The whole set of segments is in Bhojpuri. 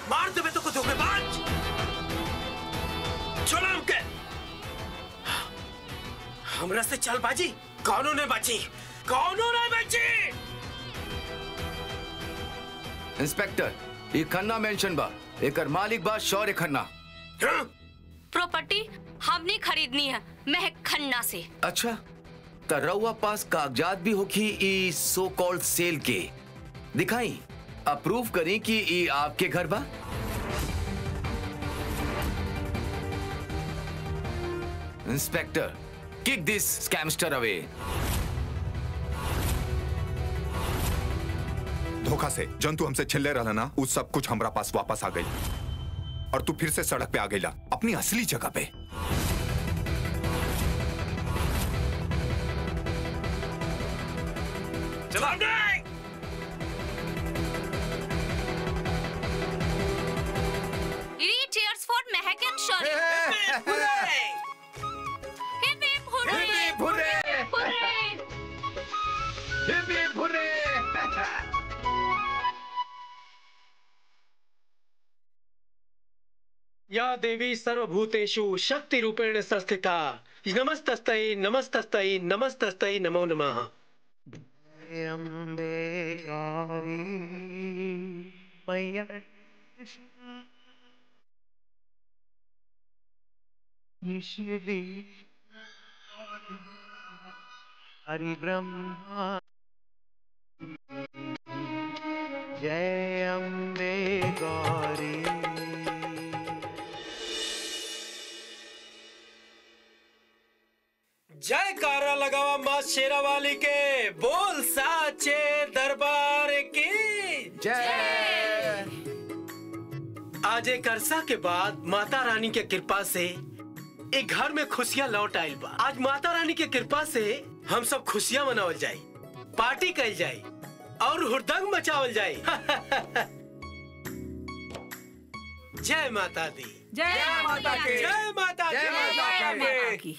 मार देवे तो को धोखेबाज छोड़ा हमके हमरा से चल बाजी कौनो ने बची कौनो ने बची इंस्पेक्टर ये खन्ना मेंशन बा एकर मालिक बा शौर्य खन्ना हाँ? प्रॉपर्टी हमने खरीदनी है महक खन्ना से अच्छा त रउआ पास कागजात भी होखी ई सो कॉल्ड सेल के दिखाई अप्रूव करी कि ई आपके घर बा इंस्पेक्टर किक दिस स्कैमस्टर अवे धोखा से जन तू हमसे छिल्ले रहला ना उस सब कुछ हमरा पास वापस आ गई और तू फिर से सड़क पे आ गईला अपनी असली जगह पे चला नहीं Three cheers for Mahak and Shaurya Hooray! Hip hip hurray hurray या देवी सर्वभूतेषु शक्तिरूपेण संस्थिता नमस्तस्तै नमस्तस्तै नमस्तस्तै नमो नमः हरि ब्रह्मा जय अम्बे गौरी जयकारा लगावा माँ शेरा वाली के बोल साचे दरबार की जय आज एक अरसा के बाद माता रानी के कृपा से एक घर में खुशियाँ लौट आयल बा आज माता रानी के कृपा से हम सब खुशियाँ मनावल जाए पार्टी कल जाए और हुड़दंग मचावल जाए जय माता दी जय माता की जय माता जय दी माता की। माता की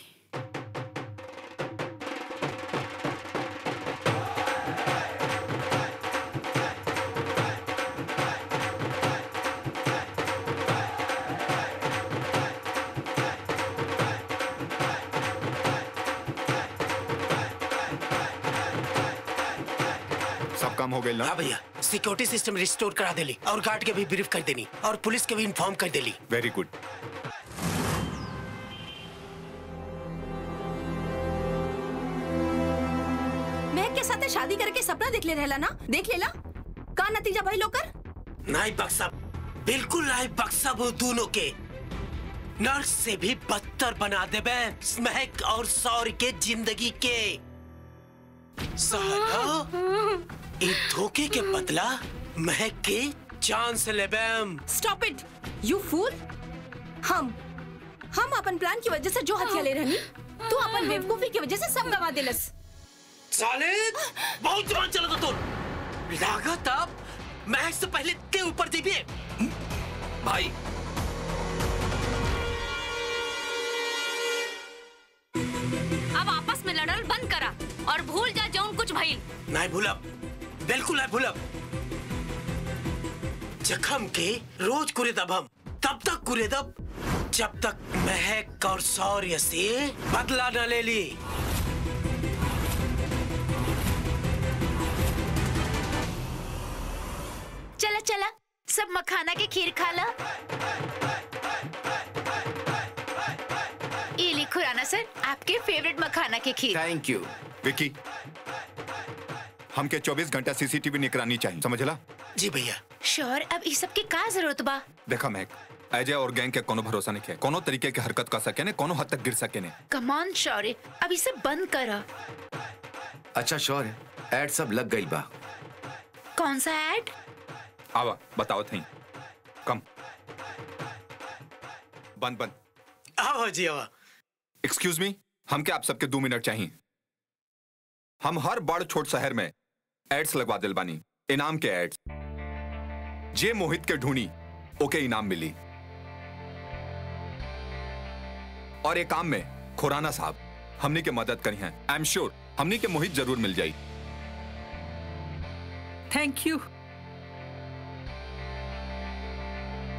सब काम हो गई ना हाँ भैया सिक्योरिटी सिस्टम रिस्टोर करा देली और गार्ड के भी ब्रीफ कर देनी और पुलिस के भी इन्फॉर्म कर देली वेरी गुड महक के साथ शादी करके सपना देख ले रहला ना देख लेला का नतीजा भाई लोकर नाई बक्सा बिल्कुल नाई बक्सा वो दोनों के नर्स से भी बदतर बना देबे महक और सौर के जिंदगी के साला एक धोखे के बदला महक के जान से लेबेम स्टॉप इट यू फूल हम हम अपन प्लान की वजह से जो हथिया ले रहनी तू अपन बेवकूफी की वजह से सब गवा दिलस साले बहुत जवान चला था तू लागत अब महक से पहले के ऊपर जीविए भाई अब आपस में लड़ल बंद करा और भूल जा जौन कुछ भइल नहीं भूलब बिल्कुल नहीं भूलब जखम के रोज कुरेदब हम तब तक कुरेदब जब तक महक और शौर्य से बदला न ले ली चला चला सब मखाना के खीर खा ला ये ली खुराना सर आपके फेवरेट मखाना के खीर थैंक यू विकी हमके 24 घंटा सीसीटीवी निगरानी चाहिए समझला जी भैया श्योर अब इस सब की का जरूरत बा देखा महक अजय और गैंग के कोनो भरोसा नहीं है कोनो तरीके के हरकत कर सके ने कोनो हद तक गिर सके ने कमान शौर्य अब इसे बंद करा अच्छा शौर्य एड सब लग गई बा कौन सा ऐड आवा बताओ थी कम बंद बंद आओ जी आओ एक्सक्यूज मी हम क्या आप सबके दो मिनट चाहिए हम हर बड़ छोट शहर में एड्स लगवा दिल बानी इनाम के एड्स जे मोहित के ढूंढी ओके इनाम मिली और एक काम में खुराना साहब हमनी के मदद करी है आई एम श्योर हमनी के मोहित जरूर मिल जाई थैंक यू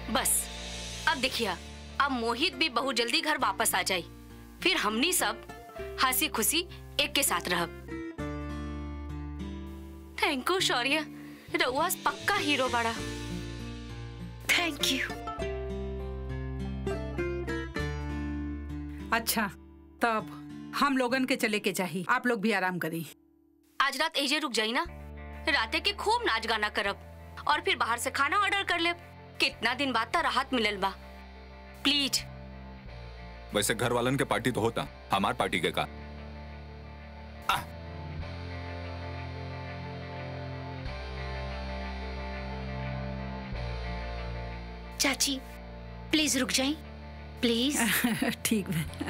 बस अब देखिए अब मोहित भी बहुत जल्दी घर वापस आ जाए फिर हमनी सब हंसी खुशी एक के साथ रहब थैंक यू शौर्य रउआ पक्का हीरो बड़ा थैंक यू अच्छा तब हम लोगन के चले के चाहिए आप लोग भी आराम करी आज रात एजे रुक जाई ना राते के खूब नाच गाना करब और फिर बाहर से खाना ऑर्डर कर लेब कितना दिन बाद त राहत मिलल बा प्लीज वैसे घर वालन के पार्टी तो होता हमार पार्टी के का चाची प्लीज रुक जाए प्लीज ठीक है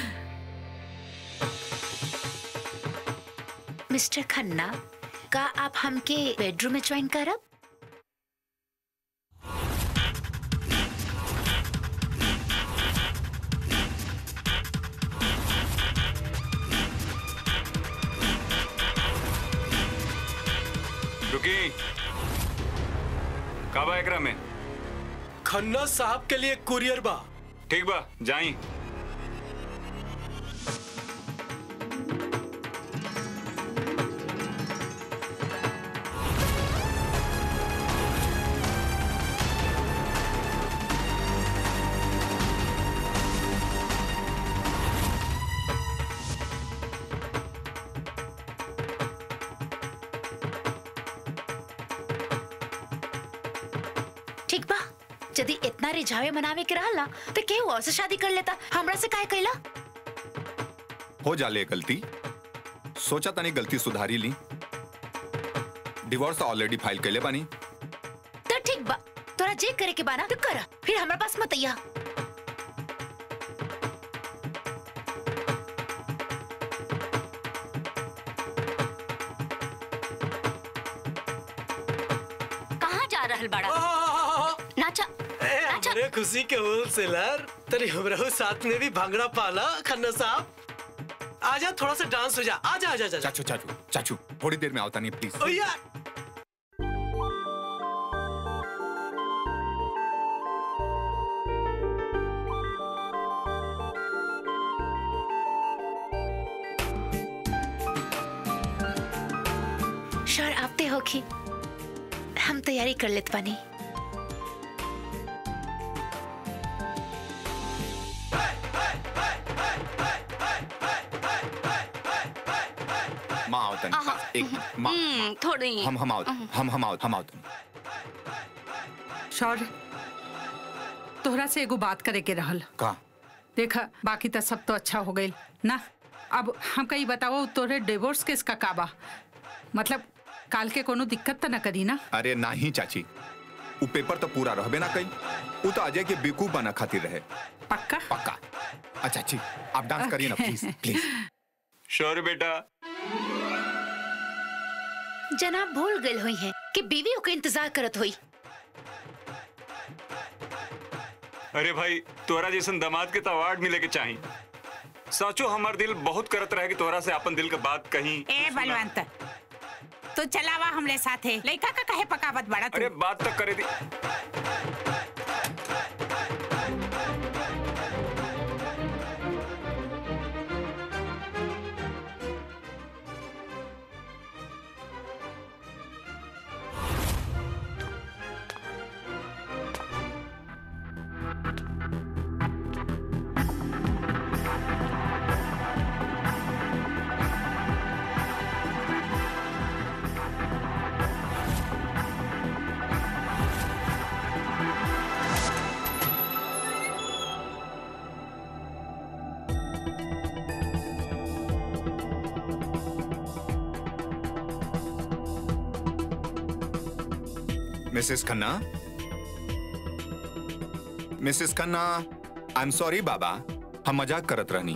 मिस्टर खन्ना का आप हमके बेडरूम में ज्वाइन करब रुकी का बा एकरा में खन्ना साहब के लिए कुरियर बा ठीक बा जाई ठीक बा यदि इतना रिझावे मनावे के रहला तो केहू और से शादी कर लेता हमरा से काहे कैला हो जाले गलती सोचा तनी गलती सुधारी ली डिवोर्स ऑलरेडी फाइल कैले बानी तो ठीक बा तोरा जे करे के बाना तो कर फिर हमरा पास मत आइया कहाँ जा रहल बड़ा आहा, नाचा ए, नाचा हमरे खुशी के होलसेलर तरी हमरे साथ में भी भांगड़ा पाला खन्ना साहब आजा थोड़ा सा डांस हो जा आजा आजा आजा चाचू चाचू चाचू थोड़ी देर में आवता नहीं प्लीज ओ यार श्योर आपते होखी हम तैयारी कर लेत बानी माँ आवता आहा, नहीं एक मिनट, माँ हम्म, थोड़ी हम हम आवत हम हम आवत हम आवत शौर्य तोहरा से एगो बात करे के रहल का देखा बाकी तो सब तो अच्छा हो गई ना अब हम कहीं बताओ तोरे डिवोर्स केस का काबा मतलब काल के कोनो दिक्कत तो न करी ना अरे नहीं चाची वो पेपर तो पूरा रहबे ना कई वो तो अजय के बेवकूफ बना खातिर रहे पक्का पक्का अच्छा जी आप डांस करिए ना प्लीज प्लीज शौर्य बेटा जनाब भूल गए हुई हैं कि बीवी ओके इंतजार करत हुई अरे भाई तोरा जैसन दामाद के तो अवार्ड मिले के चाही सोचो हमार दिल बहुत करत रहे कि तोरा से अपन दिल के बात कहीं ए बलवंत तो चलावा हमरे साथे लइका का कहे पकावत बड़ा तू अरे बात तक करे दी Mrs Khanna Mrs Khanna I am sorry बाबा हम मजाक करत रहनी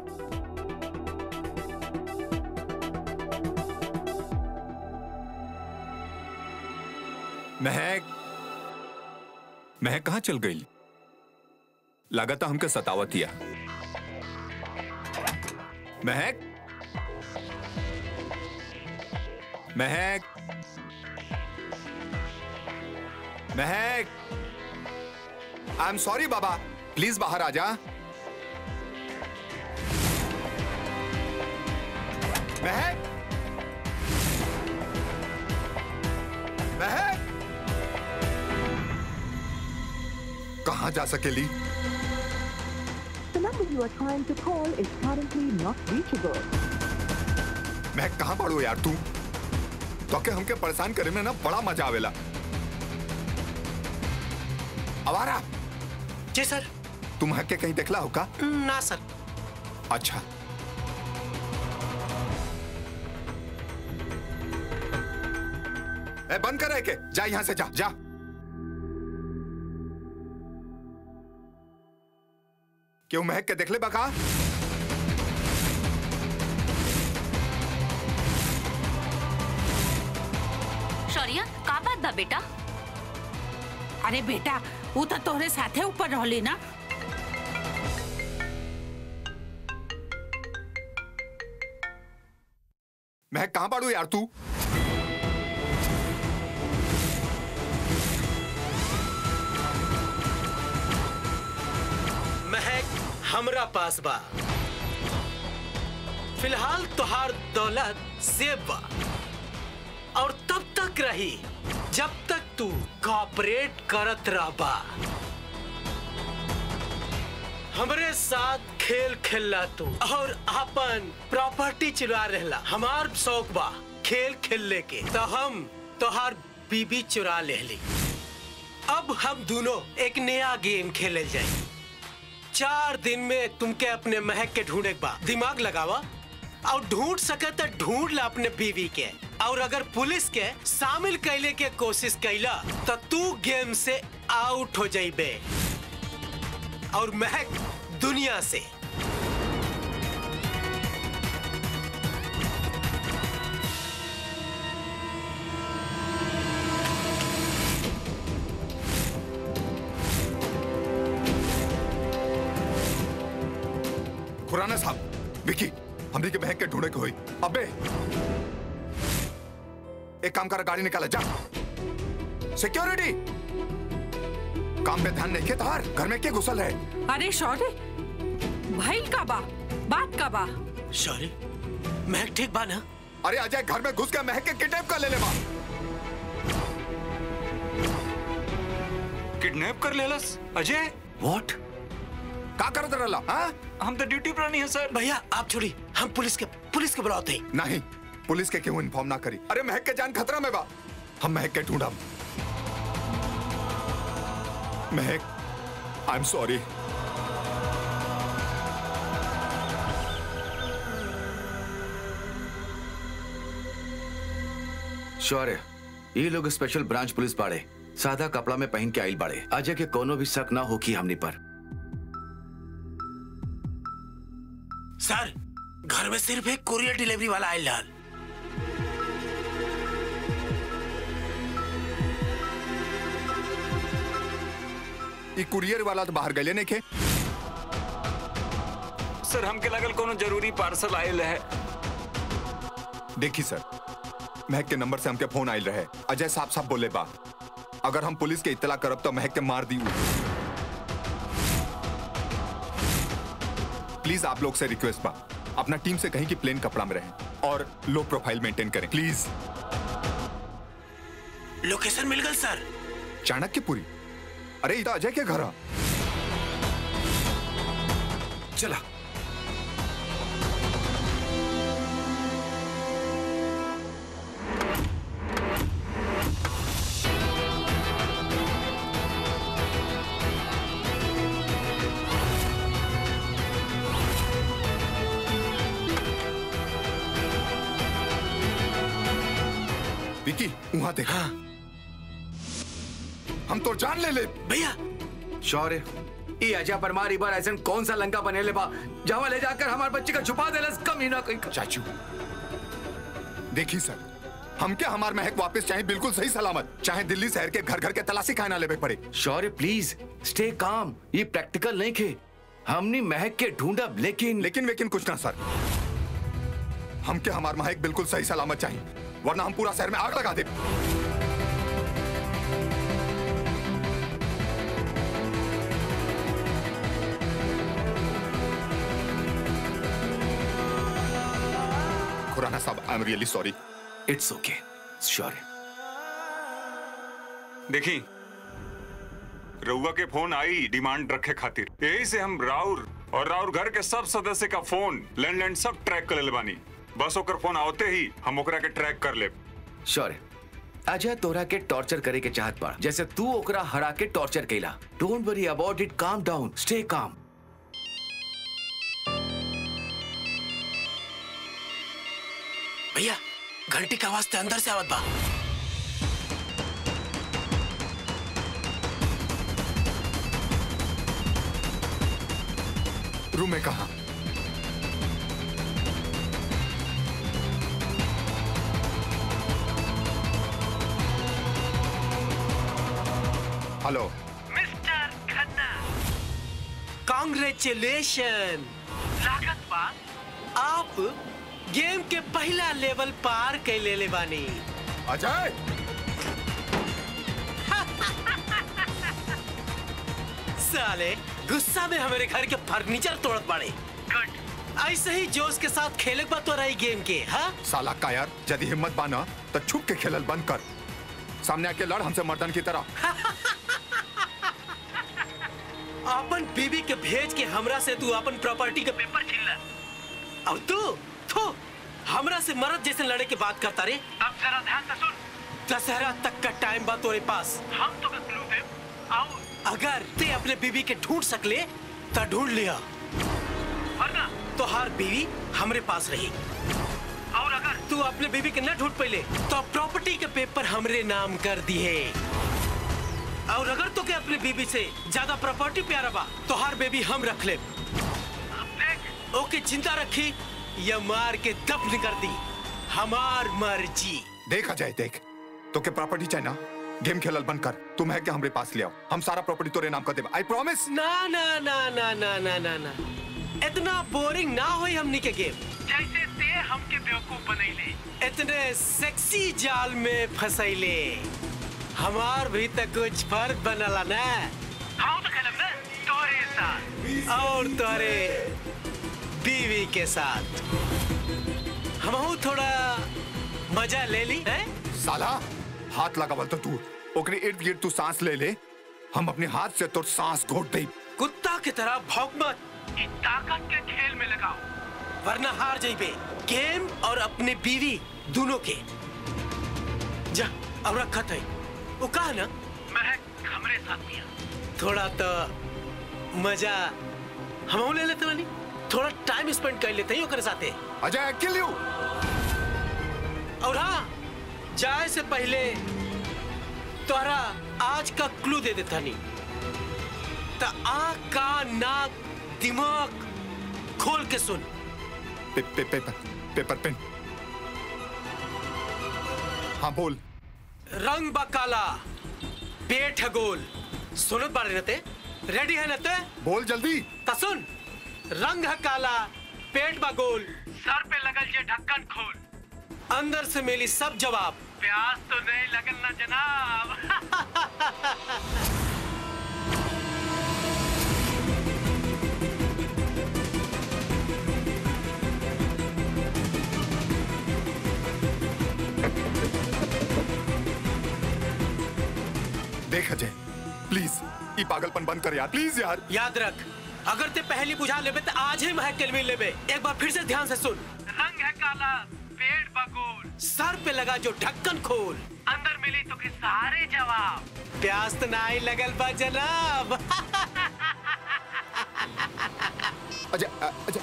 महक महक कहाँ चल गई लागता हमके सतावतिया Mahak Mahak Mahak I am sorry बाबा प्लीज बाहर आ जा महक महक कहाँ जा सकेली The number you are trying to call is currently not reachable. महक कहाँ पड़ू यार तू तो के हमके परेशान करे में ना बड़ा मजा आवेला अवारा जी सर तू महक के कहीं देखला हो का ना सर अच्छा ए, बंद कर के जा यहां से जा जा क्यों महक के देख ले बका शौर्य का बात बा बेटा अरे बेटा वो तो तोहरे साथे ऊपर रहली ना महक कहां पड़ू यार तू महक हमरा पास बा फिलहाल तुहार दौलत सेब बा और तब तक रही जब तक तू कॉपरेट करत रहबा हमरे साथ खेल खेलला तू और अपन प्रॉपर्टी चुरा रहला हमार शौक बा खेल खेलने के तो हम तोहार बीबी चुरा लेली अब हम दोनों एक नया गेम खेले जाए चार दिन में तुमके अपने महक के ढूंढे के बा दिमाग लगावा और ढूंढ सके तो ढूंढ ला अपने बीवी के और अगर पुलिस के शामिल कैले के कोशिश कैला तो तू गेम से आउट हो जाइबे और महक दुनिया से खुराना साहब विकी हमने के बहन के ढूंढे के हुई अबे एक काम कर गाड़ी निकाला जा सिक्योरिटी काम पे ध्यान नहीं के तार घर में क्या घुसल है अरे शौर्य भाई का बा बात का बा सॉरी महक ठीक बा ना अरे अजय घर में घुस के महक के किडनैप कर ले ले बा किडनैप कर लेलस अजय व्हाट का करत रहला हाँ हम तो ड्यूटी पर नहीं है सर भैया आप छोड़ी हम पुलिस के पुलिस के बुलाते हैं नहीं पुलिस के क्यों इन्फॉर्म ना करी अरे महक के जान खतरा में बा हम महक के ढूंढा महक आई एम सॉरी शौर्य ये लोग स्पेशल ब्रांच पुलिस बाड़े सादा कपड़ा में पहन के आइल बाड़े अजय के कोनो भी शक ना होगी हमनी पर सर घर में सिर्फ एक कुरियर डिलीवरी वाला आयल लाल ये कुरियर वाला तो बाहर गले नहीं खे सर हमके लगल कोनो जरूरी पार्सल आयल है देखी सर महक के नंबर से हमके फोन आयल रहे अजय साहब साहब बोले बा अगर हम पुलिस के इतला करब तो महक के मार दी प्लीज आप लोग से रिक्वेस्ट बा अपना टीम से कहीं की प्लेन कपड़ा में रहें और लो प्रोफाइल मेंटेन करें प्लीज लोकेशन मिल गई सर चाणक्यपुरी अरे ये तो अजय के घर है चला विकी वहां देखा हम तो जान ले ले भैया शौर्य ये अजय परमार बार ऐसा कौन सा लंका बने ले बा जहाँ ले जाकर हमारे बच्चे का छुपा दे कम ही ना कहीं चाचू देखी सर हम क्या हमार महक वापस चाहे बिल्कुल सही सलामत चाहे दिल्ली शहर के घर घर के तलाशी खाना लेवे पड़े शौर्य प्लीज स्टे काम ये प्रैक्टिकल नहीं खे हमने महक के ढूंढा लेकिन लेकिन लेकिन कुछ ना सर हम क्या हमार महक बिल्कुल सही सलामत चाहिए वरना हम पूरा शहर में आग लगा दे राणा साहब I am really sorry it's okay sure देखी रउआ के फोन आई डिमांड रखे खातिर यही से हम राउर और राउर घर के सब सदस्य का फोन लैंडलाइन सब ट्रैक कर ले बानी बस ओकर फोन आवते ही हम ओकरा के ट्रैक कर ले श्योर अजय तोरा के टॉर्चर करे के चाहत बा जैसे तू ओकरा हरा के टॉर्चर कैला don't worry about it calm down stay calm भैया घंटी का आवाज ते अंदर से आवत बा रूम में कहा हेलो मिस्टर खन्ना कांग्रेचुलेशन लागत बा आप गेम के पहला लेवल पार कर ले ले बानी अजय साले गुस्सा में हमारे घर के फर्नीचर तोड़त पड़े गुड ऐसे ही जोश के साथ खेले बा तो रही गेम के हाँ साला कायर यदि हिम्मत बाना तो छुप के खेलल बंद कर सामने आके लड़ हमसे मर्दन की तरह अपन बीबी के भेज के हमरा से तू अपन प्रॉपर्टी के पेपर छीन ला और तू थू हमरा से मरद जैसे लड़े के बात करता रे अब जरा ध्यान से सुन दशहरा तक का टाइम बा तोरे पास हम तो क्लू दे आओ अगर ते अपने बीबी के ढूंढ सकले तो ढूंढ लिया वरना तो हर बीवी हमरे पास रही और अगर तू अपने बीबी के न ढूंढ पहले तो प्रॉपर्टी के पेपर हमरे नाम कर दिए और अगर तो के अपने बीबी से ज्यादा प्रॉपर्टी प्यारा बा तो हर बेबी हम रख ले ओके जिंदा रखी या मार के दफन कर दी हमार मर्जी देख अजय देख तो के प्रॉपर्टी चाहिए ना गेम खेलल बंद कर तुम है कि हमरे पास ले आओ हम सारा प्रॉपर्टी तोरे नाम कर देब आई प्रॉमिस ना ना ना ना ना ना ना ना इतना बोरिंग ना होई हमनी के गेम जैसे ते हमके बेवकूफ बनैले इतने सेक्सी जाल में फसैले हमार भी तो कुछ फर्क बनला ना हम तो खेलब ना तोरे साथ और तोरे बीवी के साथ हम थोड़ा मजा ले ली है साला हाथ लगावल तो तू ओकरे इर्द गिर्द तू सांस ले ले हम अपने हाथ से तो सांस घोट दे कुत्ता की तरह भौंक मत ई ताकत के खेल में लगाओ वरना हार जाइबे गेम और अपने बीवी दोनों के जा अब रखत है वो कहा ना महक हमरे साथ मिया थोड़ा तो मजा हम ले लेते रानी थोड़ा टाइम स्पेंड कर लेते ही ओकरे साथे अजय किल यू और हाँ जाए से पहले तोहरा आज का क्लू दे देता नहीं तो आँख का नाक दिमाग खोल के सुन पे, पे, पेपर पेपर पेन हाँ बोल रंग बकाला पेट है गोल सुनत बारे नते रेडी है नते बोल जल्दी ता सुन रंग है काला पेट बा गोल सर पे लगल जे ढक्कन खोल अंदर से मिली सब जवाब प्यास तो नहीं लगल ना जनाब देख अजय प्लीज ये पागलपन बंद कर यार प्लीज यार याद रख अगर ते पहली बुझा लेबे तो आज ही महक के मिल लेबे एक बार फिर से ध्यान से सुन रंग है काला पेट बगोल सर पे लगा जो ढक्कन खोल अंदर मिली तो के सारे जवाब प्यास तो ना ही लगल बा जनाब अजय अ- अजय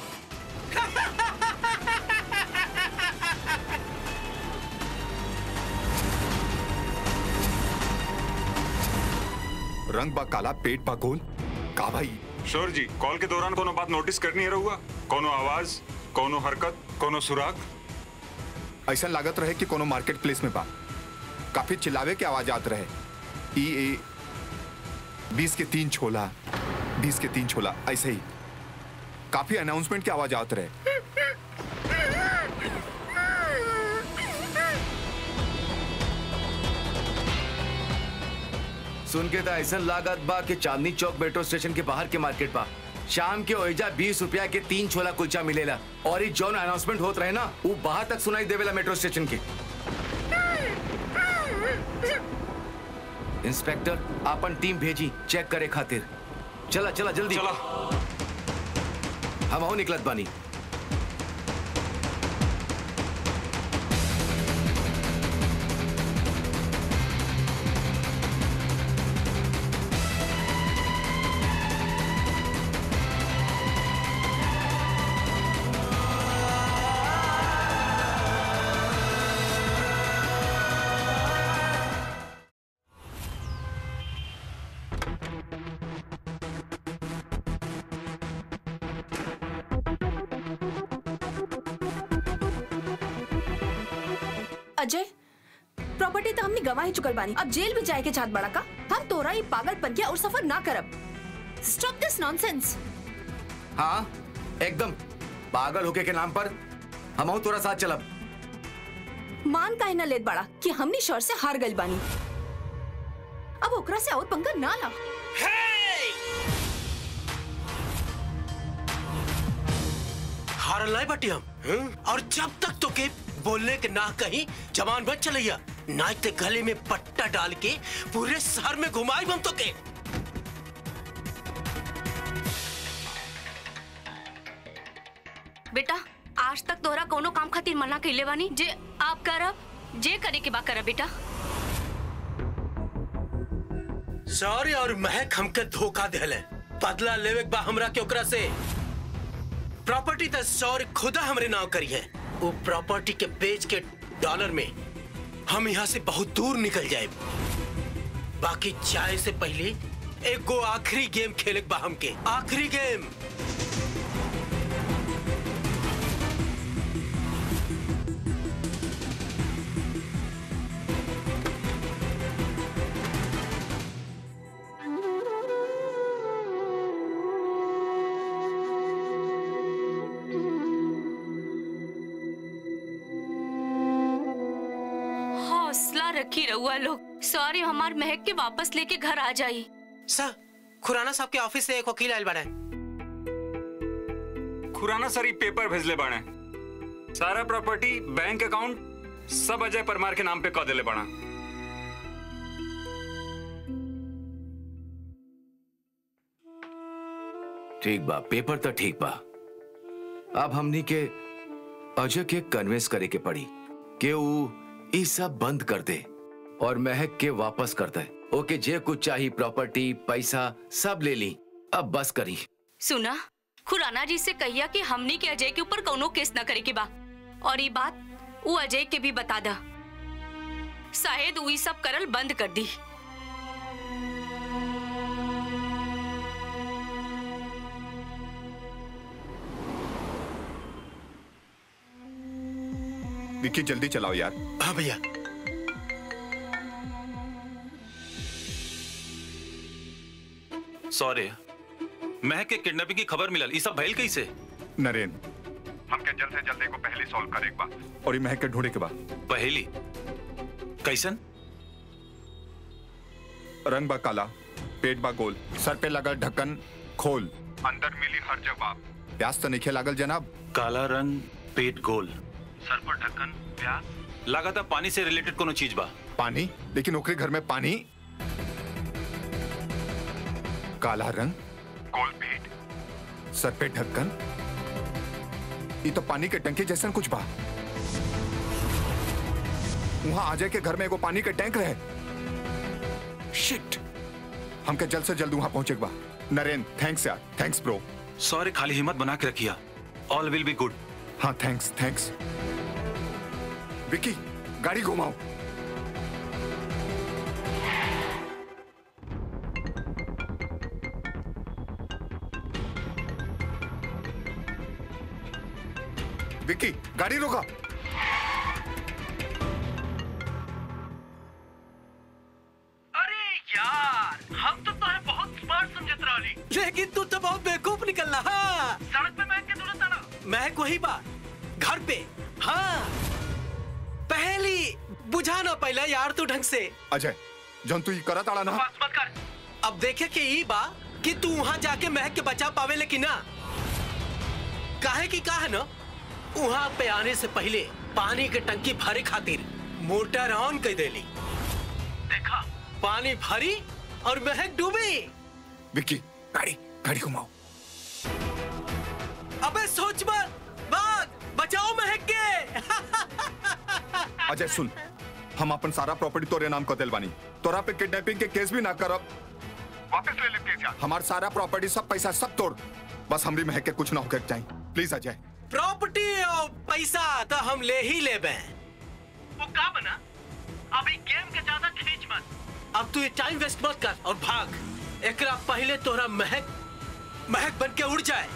रंग बा काला पेट बा गोल का भाई शोर जी कॉल के दौरान कोनो बात नोटिस करनी है रहुआ कोनो आवाज कोनो हरकत कोनो सुराग ऐसा लागत रहे कि कोनो मार्केट प्लेस में बा काफी चिल्लावे के आवाज आत रहे ई ए बीस के तीन छोला बीस के तीन छोला ऐसे ही काफी अनाउंसमेंट की आवाज आत रहे सुन के तो ऐसा लागत बा कि चांदनी चौक मेट्रो स्टेशन के बाहर के मार्केट बा शाम के ओइजा बीस रुपया के तीन छोला कुलचा मिलेला और ई जौन अनाउंसमेंट होत रहे ना वो बाहर तक सुनाई देवेला मेट्रो स्टेशन के इंस्पेक्टर अपन टीम भेजी चेक करे खातिर चला चला जल्दी चला हम हो निकलत बानी अजय प्रॉपर्टी तो हमने गवा ही चुकल बानी अब जेल भी जाए के चाहत बड़ा का हम तोरा ही पागलपन के और सफर ना करब स्टॉप दिस नॉनसेंस हाँ एकदम पागल होके के नाम पर हम हूं तोरा साथ चलब मान काहे ना लेत बड़ा कि हमनी शोर से हार गइल बानी अब ओकरा से और पंगा ना ला हारल नहीं बटी हम हम्म? और जब तक तो के बोलने के ना कहीं जवान बच चलैया नाच ते गले में पट्टा डाल के पूरे शहर में घुमाई हम तो के बेटा आज तक तोहरा कोनो काम खातिर मना कइले बानी जे आप करब जे करे के बा करब बेटा सॉरी और महक हमके धोखा देले बदला लेवे के बा हमरा के ओकरा से प्रॉपर्टी त सॉरी खुदा हमरे नाव करी है वो प्रॉपर्टी के बेच के डॉलर में हम यहाँ से बहुत दूर निकल जाए बाकी चाय से पहले एक गो आखिरी गेम खेले के बा हमके आखिरी गेम हौसला रखी रहुआ लोग सॉरी हमार महक के वापस लेके घर आ जाई सर खुराना साहब के ऑफिस से एक वकील आयल बड़ा खुराना सरी पेपर भेजले बाणे सारा प्रॉपर्टी बैंक अकाउंट सब अजय परमार के नाम पे कह देले बाड़ा ठीक बा पेपर तो ठीक बा अब हमनी के अजय के कन्विंस करे के पड़ी कि वो ई सब बंद कर दे और महक के वापस कर दे ओके जे कुछ चाहिए प्रॉपर्टी पैसा सब ले ली अब बस करी सुना खुराना जी से कहिया कि हमनी के अजय के ऊपर कौनो केस न करे के बा और ये बात वो अजय के भी बता दा शायद वो ई सब करल बंद कर दी विक्की जल्दी चलाओ यार हाँ भैया सॉरी महक के किडनैपिंग की खबर मिलल ई सब भइल कैसे नरेन हमके जल्द से जल्द एगो पहली सॉल्व करे के बा और ई महक के ढूंढे के बा पहेली कैसन रंग बा काला पेट बा गोल सर पे लगा ढक्कन खोल अंदर मिली हर जवाब प्यास तो नहीं लागल जनाब काला रंग पेट गोल सर पर ढक्कन प्यास लगातार पानी से रिलेटेड कोनो चीज बा पानी लेकिन ओकरे घर में पानी काला रंग गोल पेट सर पे ढक्कन ये तो पानी के टंकी जैसा कुछ बा वहां अजय के घर में एगो पानी के टैंक रहे शिट हमके जल्द से जल्द वहां पहुंचे के बा नरेन थैंक्स यार थैंक्स ब्रो सॉरी खाली हिम्मत बना के रखिया ऑल विल बी गुड हाँ थैंक्स थैंक्स विक्की गाड़ी घुमाओ विक्की गाड़ी रोका अरे यार हम तो तुम्हें बहुत स्मार्ट समझत रही लेकिन तू तो बहुत बेवकूफ निकलना हाँ सड़क पे महक के दूर ताना महक वही बा घर पे हाँ पहली बुझा ना पहले यार तू ढंग से अजय जौन तू ई करत आड़ा ना बस मत कर अब देखे कि ई बा कि तू वहां जाके महक के बचा पावे लेकिन ना काहे की कहा ना वहां पे आने से पहले पानी के टंकी भरे खातिर मोटर ऑन कर देली देखा पानी भरी और महक डूबी विक्की गाड़ी गाड़ी घुमाओ अबे सोच मत बात बचाओ महक के अजय सुन हम अपन सारा प्रॉपर्टी तोरे नाम कर दिल बानी तोरा पे किडनैपिंग के केस भी ना करब वापस ले ले केस हमार सारा प्रॉपर्टी सब पैसा सब तोड़ बस हमरी महक के कुछ ना होकर जाए प्लीज अजय प्रॉपर्टी और पैसा तो हम ले ही ले बे वो का बना अभी गेम के ज्यादा खींच मत अब तू ये टाइम वेस्ट मत कर और भाग एकरा पहले तोरा महक महक बन के उड़ जाए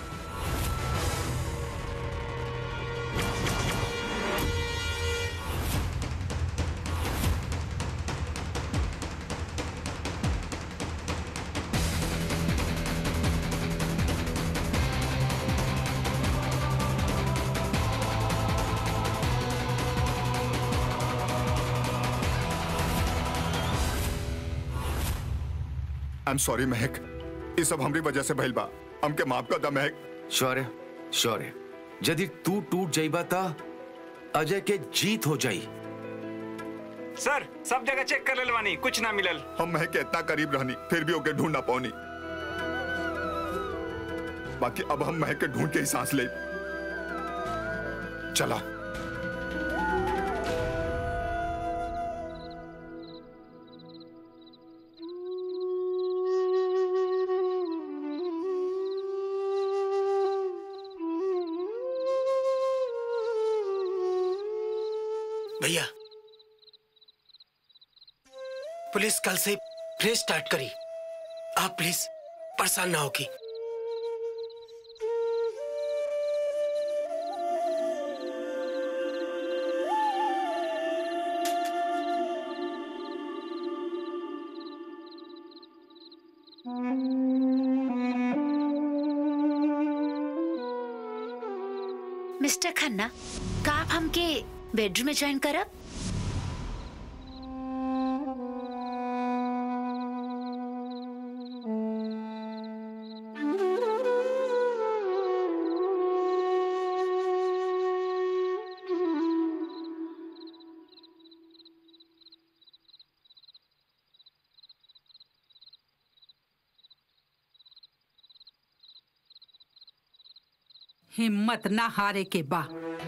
आई एम सॉरी महक ये सब हमरी वजह से भइल बा हमके माफ कर दा महक शौर्य शौर्य यदि तू टूट जाइबा ता अजय के जीत हो जाई सर सब जगह चेक कर लेलवानी कुछ ना मिलल हम महक के इतना करीब रहनी फिर भी ओके ढूंढ ना पाऊनी बाकी अब हम महक के ढूंढ के ही सांस ले चला भैया पुलिस कल से फिर स्टार्ट करी आप प्लीज परेशान ना होगी मिस्टर खन्ना का आप हमके बेडरूम में ज्वाइन करब हिम्मत ना हारे के बा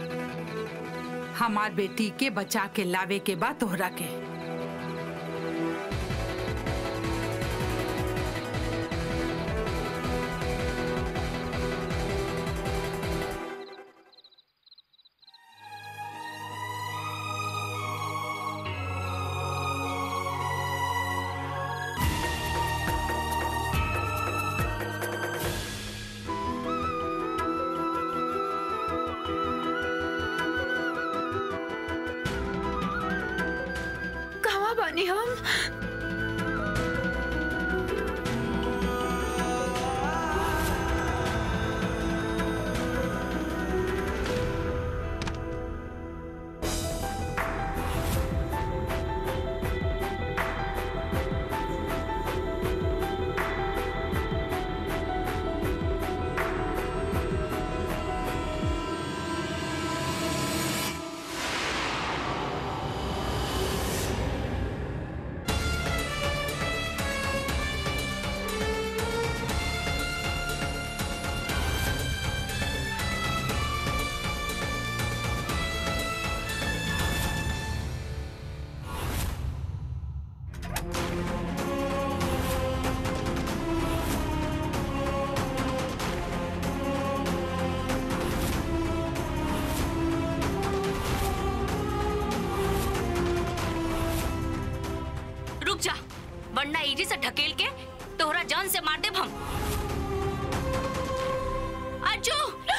हमार बेटी के बचा के लावे के बा तोहरा के कहाँ बानी हम रुक जा वरना इजी से ढकेल के तोहरा जान से मार देब हम अज्जू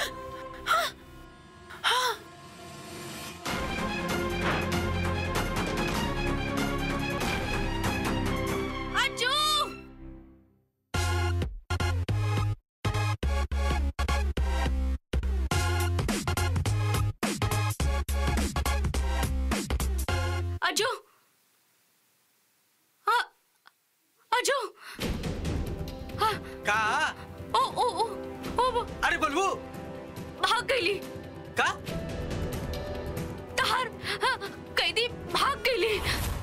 अज्जू अज्जू हाँ अज्जू हाँ का ओ ओ ओ ओ वो अरे बलबू भाग गईली का तहार हाँ, कैदी भाग गईली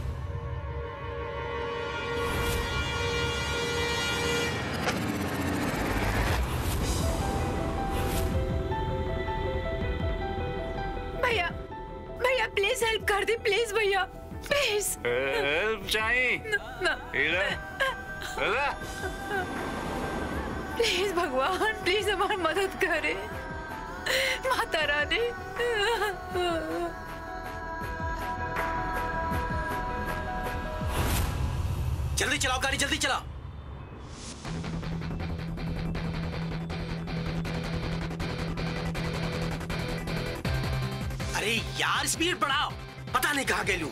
भैया भैया प्लीज हेल्प कर दे प्लीज भैया प्लीज हेल्प चाहिए इधर इधर प्लीज भगवान प्लीज हमारी मदद करे माता रानी जल्दी चलाओ गाड़ी जल्दी चलाओ अरे यार स्पीड बढ़ाओ पता नहीं कहाँ गेलू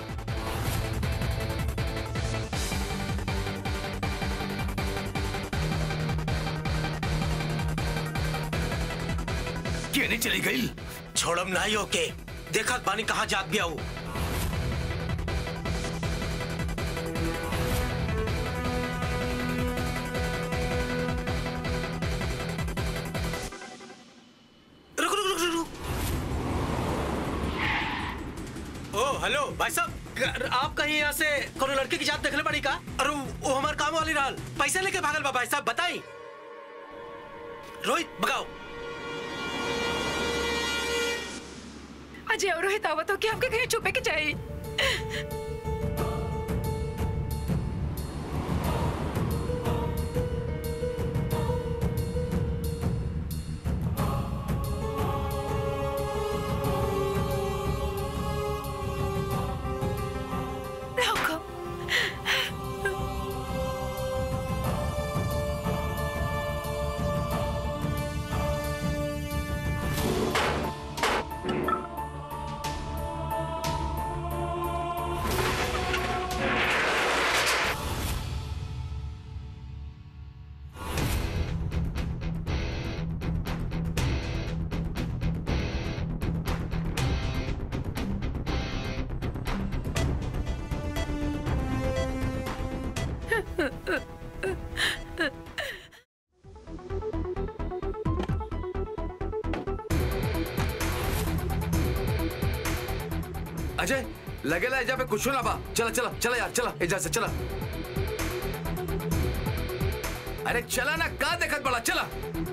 क्यों नहीं चली गई छोड़म नहीं ओके देखा बानी कहाँ जात भी आऊ रुक रुक रुक रुक रुक ओ हेलो भाई साहब ग- आप कहीं यहाँ से कोनो लड़के की जात देखले पड़ी का अरे वो- वो हमार काम वाली रहल पैसा लेके भागल बा भाई साहब बताई रोहित भगाओ अजय और रोहित आवत हो कि हमके कहीं छुपे के चाहिए रोको अजय लगेला एजा पे कुछ ना बा चला चला चला यार चला एजा से चला अरे चला ना का देखत बड़ा चला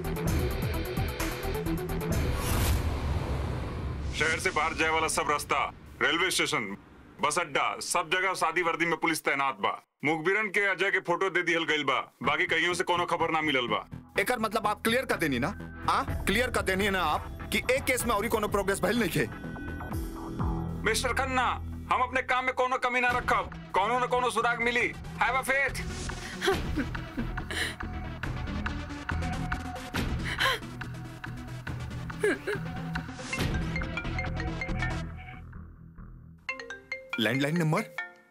शहर से बाहर जाए वाला सब रास्ता रेलवे स्टेशन बस अड्डा सब जगह शादी वर्दी में पुलिस तैनात बा मुखबिरन के अजय के फोटो दे दिहल गइल बा बाकी कहीं से कोनो खबर ना मिलल बा एकर मतलब आप क्लियर कर देनी ना हाँ क्लियर कर देनी है ना आप कि एक केस में और कोनो प्रोग्रेस भइल नहीं खे मिस्टर खन्ना हम अपने काम में कोनो कमी ना रखब कोनो न कोनो सुराग मिली have a faith landline number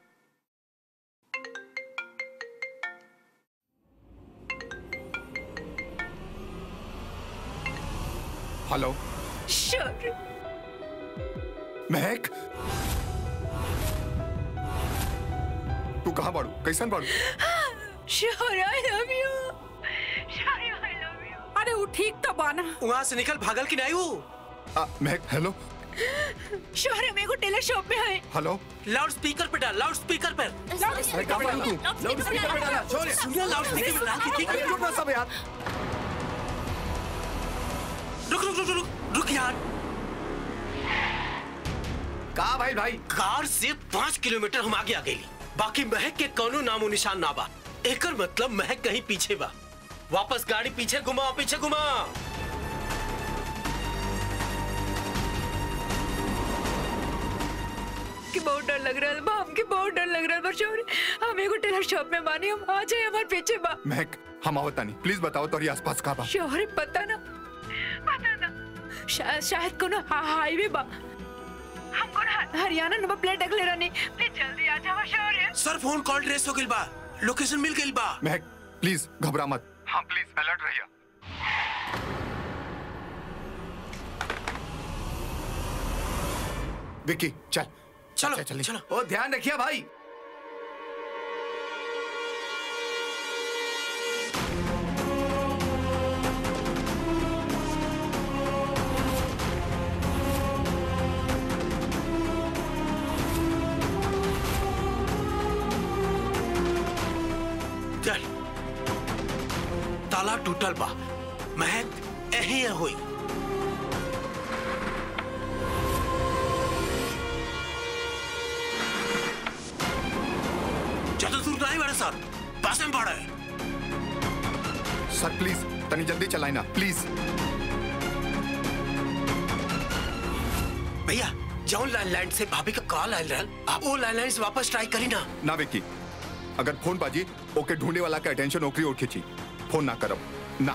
hello sure Mahak तू कहाँ बाड़ू कैसन बाड़ू sure I love you sure I love you अरे वो ठीक तो बाना वहाँ से निकल भागल की नहीं वो आ, महक हेलो श्योर है मेरे को टेलर शॉप में है हेलो लाउड स्पीकर पे डाल लाउड स्पीकर पे अरे कहाँ बाड़ू तू लाउड स्पीकर पे डाला छोड़ सुनिए लाउड स्पीकर पे डाल के ठीक अरे है चुप ना सब यार रुक रुक रुक रुक रुक यार का भाई भाई कार से पाँच किलोमीटर हम आगे आ गई बाकी महक के कोनो नामो निशान ना बा एकर मतलब महक कहीं पीछे बा वापस गाड़ी पीछे घुमा पीछे घुमा कि बहुत डर लग रहा है बा हमके बहुत डर लग रहा है बा श्योर हम एगो टेलर शॉप में बानी हम आ जाए हमारे पीछे बा महक हम आवता नहीं प्लीज बताओ तो आस पास कहाँ बा श्योर है पता ना पता ना शायद शायद कोनो हा, हाईवे बा हमको ना हरियाणा नंबर प्लेट देख ले रहनी प्लीज जल्दी आ जाओ श्योर है सर फोन कॉल ट्रेस हो गई बा लोकेशन मिल गई बा महक प्लीज घबरा मत हाँ प्लीज अलर्ट रहिए विक्की चल चलो चल चलो ओ ध्यान रखिए भाई चल ताला टूटल बा महक यही हुई ज्यादा दूर नहीं बड़े साहब पास में पड़ा है सर प्लीज तनी जल्दी चलाई ना प्लीज भैया जौन लैंडलाइन से भाभी का कॉल आयल रहल आप वो लैंडलाइन से वापस ट्राई करी ना ना विक्की अगर फोन बाजी ओके ढूंढने वाला का अटेंशन ओकरी ओर खींची फोन ना करब ना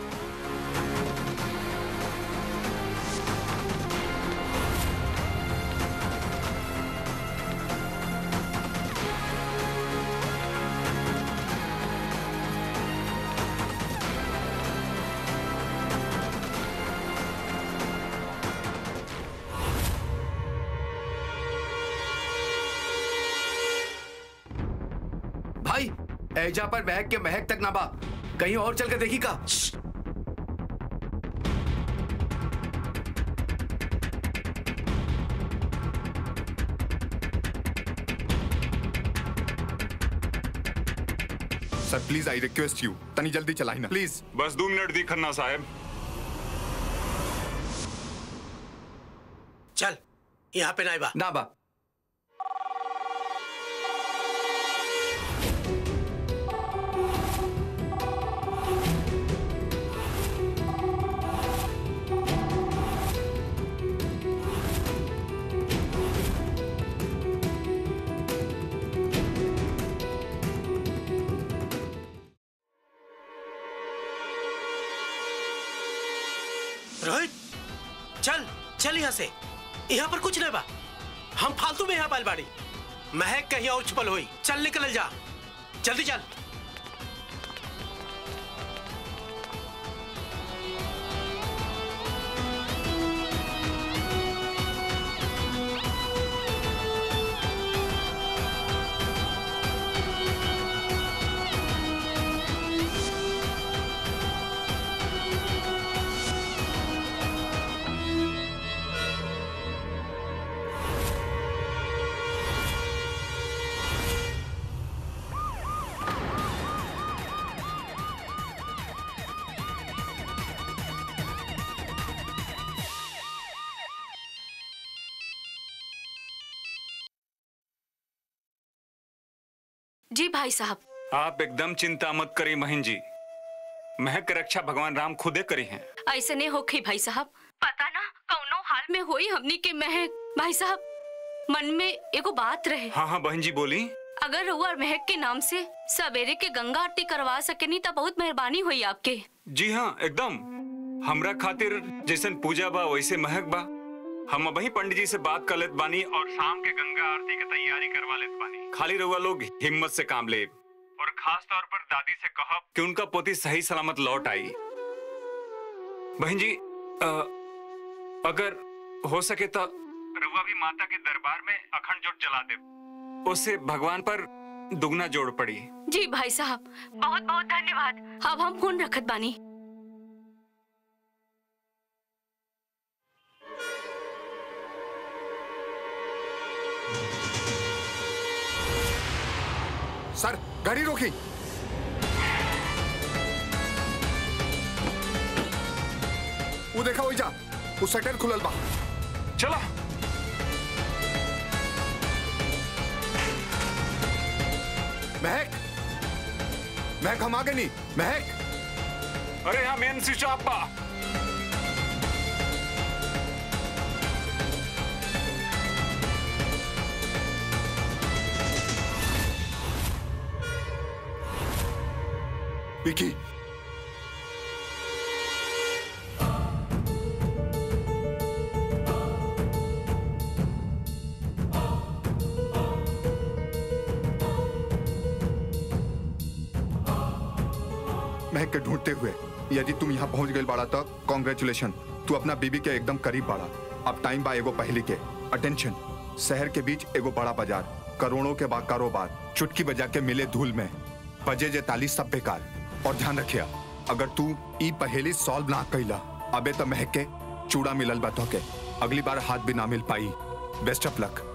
भाई एजा पर महक के महक तक ना बा कहीं और चल के देखी का sir please I request you तनी जल्दी चलाई ना प्लीज बस दो मिनट दी खन्ना साहब चल यहाँ पे नहीं बा ना बा रोहित चल चल यहाँ से यहाँ पर कुछ नहीं बा हम फालतू में यहाँ पाल बाड़ी महक कहीं और छुपल हुई चल निकल जा जल्दी चल जी भाई साहब आप एकदम चिंता मत करी महीन जी महक की रक्षा भगवान राम खुदे करी हैं ऐसे नहीं होखे भाई साहब पता ना कौनो हाल में होई हमनी के महक भाई साहब मन में एगो बात रहे हाँ हाँ बहन जी बोली अगर रउआ और महक के नाम से सवेरे के गंगा आरती करवा सकेनी तो बहुत मेहरबानी हुई आपके जी हाँ एकदम हमरा खातिर जैसन पूजा बा वैसे महक बा हम वही पंडित जी से बात कर लेत बानी और शाम के गंगा आरती की तैयारी करवा लेत बानी खाली रउआ लोग हिम्मत से काम ले और खास तौर पर दादी से कहब कि उनका पोती सही सलामत लौट आई बहन जी अ, अगर हो सके तो रउआ भी माता के दरबार में अखंड जोत जला दे उससे भगवान पर दुगना जोड़ पड़ी जी भाई साहब बहुत बहुत धन्यवाद अब हम फोन रखत बानी सर गाड़ी रोकी वो देखा वही जा वो शटर खुलल बा चलो महक महक हम आगे नहीं महक अरे यहाँ मेन स्विच ऑफ बा विकी महक के ढूंढते हुए यदि तुम यहाँ पहुंच गए बाड़ा तो कॉन्ग्रेचुलेशन तू अपना बीबी के एकदम करीब बाड़ा अब टाइम बा एगो पहली के अटेंशन शहर के बीच एगो बड़ा बाजार करोड़ों के बाद कारोबार चुटकी बजा के मिले धूल में बजे जे ताली सब बेकार और ध्यान रखिया अगर तू ई पहेली सॉल्व ना कैला अबे तो महक के चूड़ा मिलल बा के अगली बार हाथ भी ना मिल पाई बेस्ट ऑफ लक